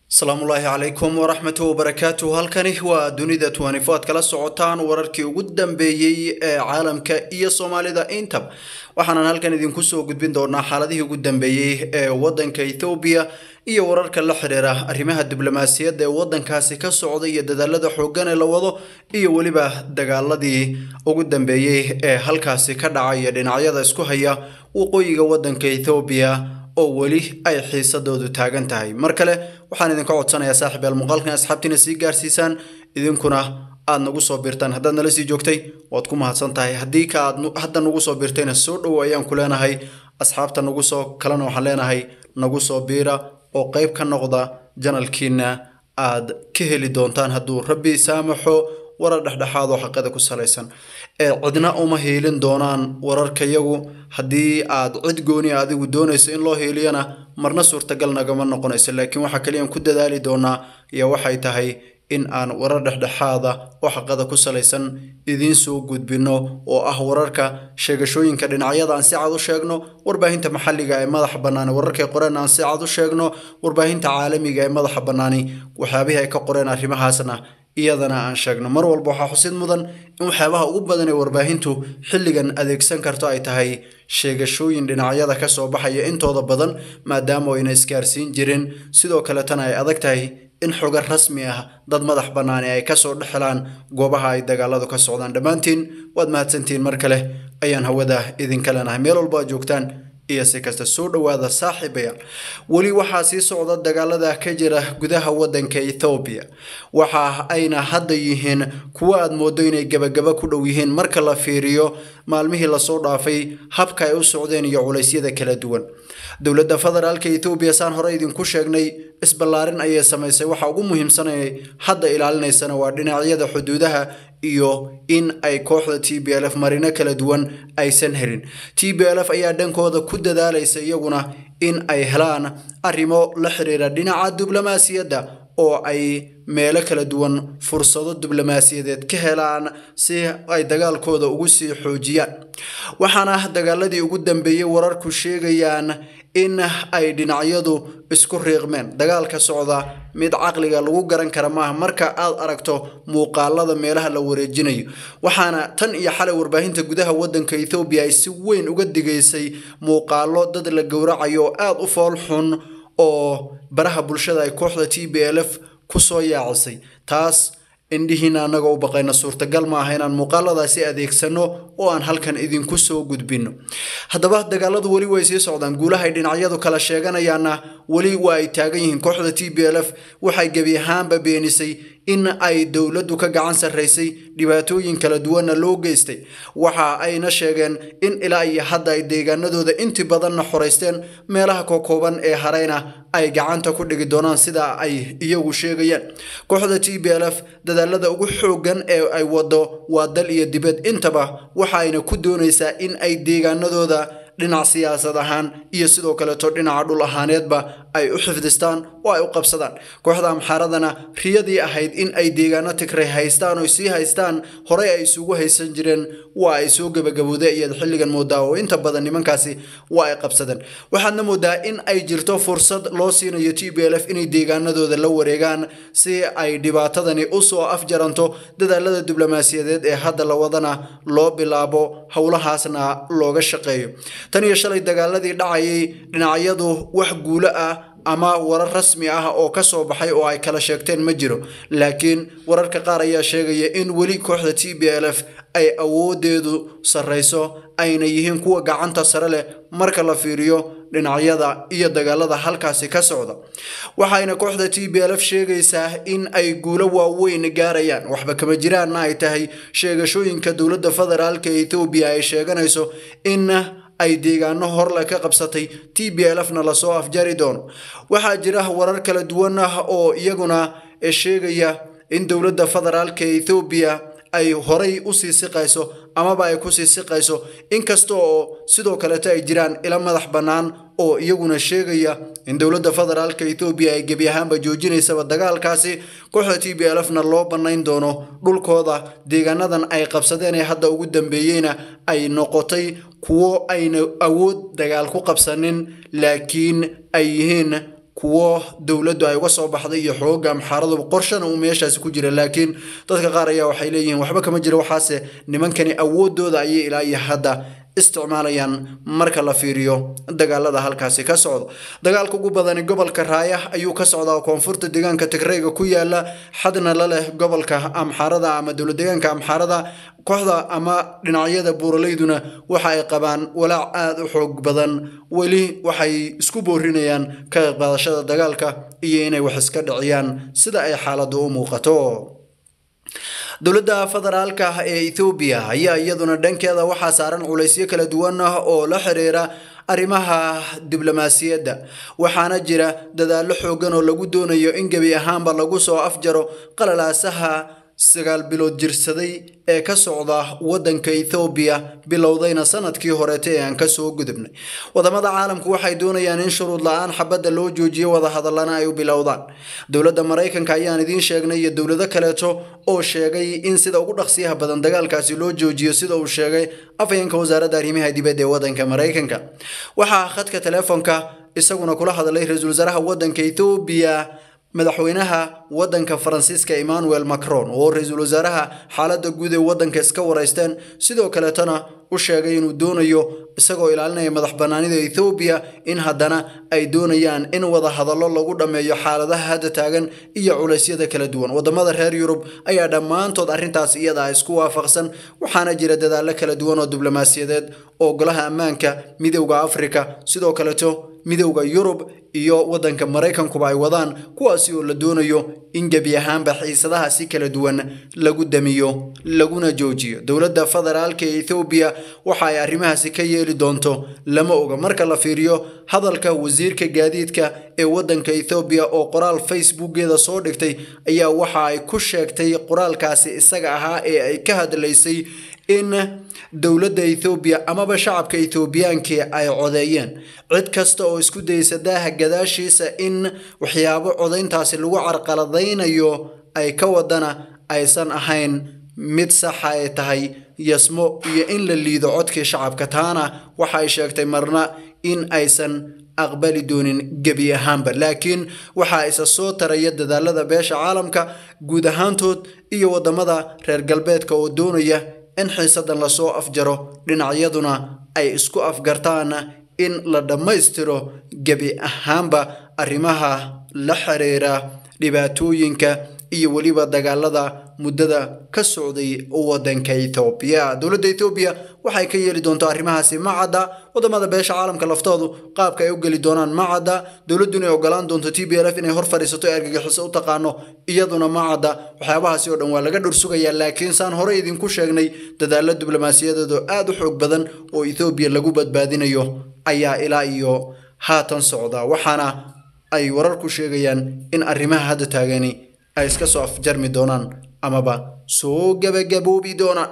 asalaamullaahi calaykum waraxmatu wabarakaatu halkani waa dunida tuwanifo aad kala socotaan wararkii ugu dambeeyey ee caalamka iyo soomaalida intaba waxaanan halkan idinku soo gudbin doonaa xaaladihii ugu dambeeyey ee wadanka ethoobiya iyo wararka la xiriira arrimaha diblomaasiyadda ee wadankaasi ka socda iyo dadaalada xooggan ee la wado iyo weliba dagaaladii ugu dambeeyey ee halkaasi ka dhacaya dhinacyada isku haya waqooyiga wadanka ethoobiya oo weli ay xiisadoodu taagan tahay mar kale waxaan idinka codsanayaa saaxiib yaal muuqaalkan asxaabtiina sii gaarsiisaan idinkuna aad nagu soo birtaan haddaad nala sii joogtay waad ku mahadsan tahay haddii ka aad hadda nagu soo birtayna soo dhowo ayaan ku leenahay asxaabta nagu soo kalena waxaan leenahay nagu soo biira oo qayb ka noqda janalkiina aad ka heli doontaan hadduu rabbi saamaxo warar dhexdhexaad oo xaqada ku salaysan ee cidna uma hiilin doonaan wararkayagu haddii aad cid gooni adigu doonayso in loo hiiliyana marna suurtagal nagama noqonayso laakiin waxaa kaliyaan ku dadaali doonaa iyo waxay tahay in aan warar dhexdhexaada oo xaqada ku salaysan idiin soo gudbino oo ah wararka sheegashooyinka dhinacyada aan si cad u sheegno warbaahinta maxalliga ee madaxa bannaani wararkay qoreen aan si cad u sheegno warbaahinta caalamiga ee madaxa bannaani waxyaabihii ay ka qoreen arrimahaasna iyadana aan sheegno mar walba waxaa xusid mudan in waxyaabaha ugu badan ee warbaahintu xilligan adeegsan karto ay tahay sheegashooyin dhinacyada ka soo baxaya intooda badan maadaama ayna isgaarsiin jirin sidoo kaletana ay adag tahay in xogo rasmi ah dad madax bannaani ay kasoo dhexelaan goobaha ay dagaaladu ka socdaan dhammaantiin waad mahadsantihiin mar kale ayaan hawada idinka leenahay meel walba aad joogtaan iyo si kasta soo dhowaada saaxiibayaal weli waxaa sii socda dagaalada ka jira gudaha wadanka ethoobiya waxa ayna hadda yihiin kuwo aad moodo inay gebagaba ku dhow yihiin marka la fiiriyo maalmihii lasoo dhaafay habka ay u socdeen iyo culeysyada kala duwan dowladda federaalka ethoobiya saan hore idinku sheegnay isballaarin ayay samaysay waxa ugu muhiimsanay hadda ilaalinaysana waa dhinacyada xuduudaha iyo in ay kooxda t b l f marino kala duwan aysan helin t b l f ayaa dhankooda ku dadaalaysa iyaguna in ay helaan arrimo la xiriira dhinaca diblomaasiyadda oo ay meelo kala duwan fursado diblomaasiyadeed ka helaan si ay dagaalkooda ugu sii xoojiyaan waxaana dagaaladii ugu dambeeyey wararku sheegayaan in ay dhinacyadu isku riiqmeen dagaalka socda mid caqliga lagu garan kara maaha marka aad aragto muuqaalada meelaha la wareejinayo waxaana tan iyo xalay warbaahinta gudaha wadanka ethoobiya ay si weyn uga digaysay muuqaalo dad la gowracayo oo aada u fool xun oo baraha bulshada ay kooxda t b l f kusoo yaacisay taas indhihiina annagoo u baqayna suurtagal ma aha inaan muuqaaladaasi adeegsano oo aan halkan idinku soo gudbino haddaba dagaaladu weli way sii socdaan guulahay dhinacyadu kala sheeganayaanna weli waa ay taagan yihiin kooxda t b l f waxay gebi ahaanba beenisay in ay dowladdu ka gacan sarraysay dhibaatooyin kala duwanna loo geystay waxa ayna sheegeen in ilaa iyo hadda ay deegaanadooda inti badanna xoraysteen meelaha kokooban ee harayna ay gacanta ku dhigi doonaan sida ay iyagu sheegayaan kooxda t b l f dadaalada ugu xooggan ee ay wado waa dal iyo dibad intaba waxa ayna ku doonaysaa in ay deegaanadooda dhinac siyaasad ahaan iyo sidoo kaleeto dhinaca dhul ahaaneedba ay u xifdistaan oo ay u qabsadaan kooxda amxaaradana riyadii ahayd in ay deegaano tigray haystaan oo sii haystaan horey ay isugu haysan jireen waa ay soo gebagabowday ayaad xilligan moodaa oo inta badan nimankaasi waa ay qabsadeen waxaadna moodaa in ay jirto fursad loo siinayo t b l f inay deegaanadooda la wareegaan si ay dhibaatadani usoo afjaranto dadaalada diblomaasiyadeed ee hadda la wadana loo bilaabo howlahaasna looga shaqeeyo tan iyo shalay dagaaladii dhacayay dhinacyadu wax guulo ah ama warar rasmi ah oo ka soo baxay oo ay kala sheegteen ma jiro laakiin wararka qaar ayaa sheegaya in weli kooxda t b l f ay awoodeedu sarrayso ayna yihiin kuwa gacanta sare leh marka la fiiriyo dhinacyada iyo dagaalada halkaasi ka socda waxayna kooxda t b l f sheegaysaa in ay guulo waaweyn gaarayaan waxba kama jiraanna ay tahay sheegashooyinka dowladda federaalka ethoobiya ay sheeganayso in ay deegaano horle ka qabsatay t b l f na lasoo afjari doono waxaa jira warar kala duwan ah oo iyaguna sheegaya in dowladda federaalka ethoobiya ay horay usii siqayso amaba ay kusii siqayso inkasta oo sidoo kaleeto ay jiraan ila madax bannaan oo iyaguna sheegaya in dowladda federaalka ethoobiya ay gebi ahaanba joojinaysaba dagaalkaasi kooxda t b l f na loo bannayn doono dhulkooda deegaanadan ay qabsadeen ee hadda ugu dambeeyeyna ay noqotay kuwo ayna awood dagaal ku qabsanin laakiin ay yihiin kuwo dowladdu ay uga soo baxday iyo xooga amxaaraduba qorshana uu meeshaasi ku jira laakiin dadka qaar ayaa waxay leeyihiin waxba kama jira waxaase nimankani awoodooda ayay ilaa iyo hadda isticmaalayaan marka la fiiriyo dagaalada halkaasi ka socda dagaalka ugu badani gobolka raaya ayuu ka socdaa koonfurta deegaanka tigreyga ku yaala xadna la leh gobolka amxaarada ama dowlad deegaanka amxaarada kooxda ama dhinacyada buuraleyduna waxa ay qabaan walaac aada u xoog badan weli waxay isku boorinayaan ka qaadashada dagaalka iyo inay wax iska dhiciyaan sida ay xaaladdu u muuqato dowladda federaalka ee ethoobiya ayaa iyaduna dhankeeda waxaa saaran culaysyo kala duwan ah oo la xiriira arrimaha diblomaasiyadda waxaana jira dadaallo xoogan oo lagu doonayo in gebi ahaanba lagu soo afjaro qalalaasaha sagaal bilood jirsaday ee ka socda waddanka ethoobiya bilowdayna sanadkii horeeta ee aan kasoo gudubnay wadamada caalamku waxay doonayaan in shuruud la-aan xabadda loo joojiyo wadahadallana ay u bilowdaan dowladda maraykanka ayaan idiin sheegnay iyo dowlado kaleeto oo sheegay in sida ugu dhaqsiyaha badan dagaalkaasi loo joojiyo sida uu sheegay afhayeenka wasaaradda arrimaha dibadda ee waddanka maraykanka waxaa khadka telefoonka isaguna kula hadlay ra-iisul wasaaraha waddanka ethoobiya madaxweynaha waddanka faransiiska emmanuel macron oo ra-iisul wasaaraha xaaladda guud ee waddanka iska wareysteen sidoo kaleetana u sheegay inuu doonayo isagoo ilaalinaya madax bannaanida ethoobiya in haddana ay doonayaan in wada hadallo lagu dhammeeyo xaaladaha hadda taagan iyo culeysyada kala duwan wadamada reer yurub ayaa dhammaantood arrintaas iyada isku waafaqsan waxaana jira dadaallo kala duwan oo diblomaasiyadeed oo golaha ammaanka midowda afrika sidoo kaleeto midowda yurub iyo waddanka maraykankuba ay wadaan kuwaasi oo la doonayo in gebi ahaanba xiisadaha si kala duwan lagu damiyo laguna joojiyo dowladda federaalka ee ethoobiya waxa ay arrimahaasi ka yeeli doonto lama oga marka la fiiriyo hadalka wasiirka gaadiidka ee waddanka ethoobiya oo qoraal facebookeeda soo dhigtay ayaa waxa ay ku sheegtay qoraalkaasi isaga ahaa ee ay ka hadlaysay in dowladda ethoobiya amaba shacabka ethoobiyaanki ay codeeyeen cid kasta oo isku daysa daaha gadaashiisa in waxyaabo codayntaasi lagu carqaladaynayo ay ka wadana aysan ahayn mid saxa ay tahay yasmo iyo in la liido codkii shacabka taana waxa ay sheegtay marna in aysan aqbali doonin gebi ahaanba laakiin waxaa isa soo taraya dadaalada beesha caalamka guud ahaantood iyo wadamada reer galbeedka oo doonaya in xiisadan lasoo afjaro dhinacyaduna ay isku afgartaan in la dhammaystiro gebi ahaanba arrimaha la xiriira dhibaatooyinka iyo weliba dagaalada muddada ka socday waddanka ethoobiya dowladda ethoobiya waxay ka yeeli doonto arrimahaasi ma cadda wadamada beesha caalamka laftoodu qaabka ay u geli doonaan ma cadda dowladduna ay ogolaan doonto t b l f inay hor fadhiisato ee argagixiso u taqaano iyaduna ma cadda waxyaabahaasi oo dhan waa laga dhursugayaa laakiin saan hore idinku sheegnay dadaalo diblomaasiyadeed oo aada u xoog badan oo ethoobiya lagu badbaadinayo ayaa ilaa iyo haatan socda waxaana ay wararku sheegayaan in arrimaha hadda taagani ay iska soo afjarmi doonaan amaba soo gabagaboobi doonaan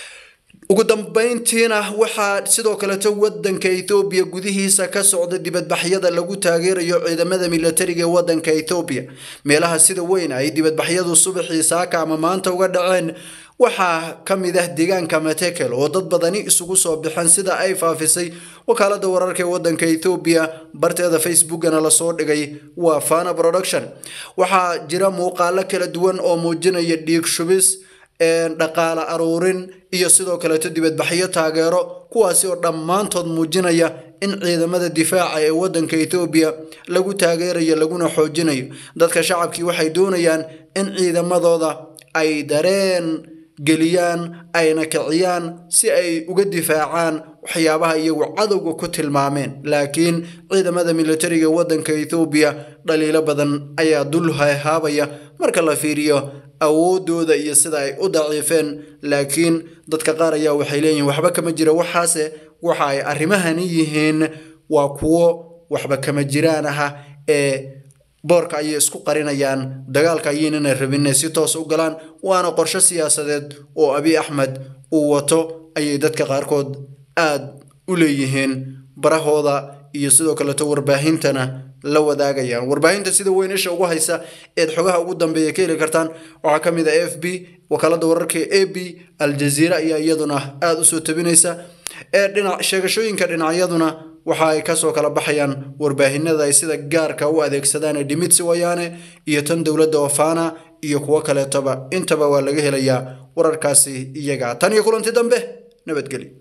ugu dambeyntiina waxaa sidoo kaleto wadanka ethoobiya gudihiisa ka socda dibadbaxyada lagu taageerayo ciidamada milatariga ee wadanka ethoobiya meelaha sida weyn ay dibadbaxyadu subaxii saaka ama maanta uga dhaceen waxaa ka mid ah deegaanka matekel oo dad badani isugu soo baxeen sida ay faafisay wakaalada wararka ee wadanka ethoobiya barteeda facebookana lasoo dhigay waa fana production waxaa jira muuqaalo kala duwan oo muujinaya dhiig shubis dhaqaale aruurin iyo sidoo kaleeto dibadbaxyo taageero kuwaasi oo dhammaantood muujinaya in ciidamada difaaca ee wadanka ethoobiya lagu taageerayo laguna xoojinayo dadka shacabkii waxay doonayaan in ciidamadooda ay dareen geliyaan ayna kiciyaan si ay uga difaacaan waxyaabaha iyagu cadowga ku tilmaameen laakiin ciidamada militariga ee wadanka ethoobiya dhaliilo badan ayaa dul hahaabaya marka la fiiriyo awoodooda iyo sida ay u daciifeen laakiin dadka qaar ayaa waxay leeyihiin waxba kama jira waxaase waxa ay arrimahani yihiin waa kuwo waxba kama jiraan aha ee boorka ayay isku qarinayaan dagaalka ayaynana rabin inay si toos u galaan waana qorshe siyaasadeed oo abi axmed uu wato ayay dadka qaarkood aad u leeyihiin barahooda iyo sidoo kaleeto warbaahintana la wadaagayaan warbaahinta sida weyn isha ugu haysa eed xogaha ugu dambeeya ka heli kartaan waxaa ka mid a f b wakaalada wararka a b aljaziira ayaa iyaduna aada usoo tabinaysa ee dhinac sheegashooyinka dhinacyaduna waxa ay kasoo kala baxayaan warbaahinada ay sida gaarka u adeegsadaan ee dhimitsi wayaane iyo tan dowladda ofana iyo kuwo kaleetoba intaba waa laga helayaa wararkaasi iyaga tan iyo kulanti dambe nabadgelyo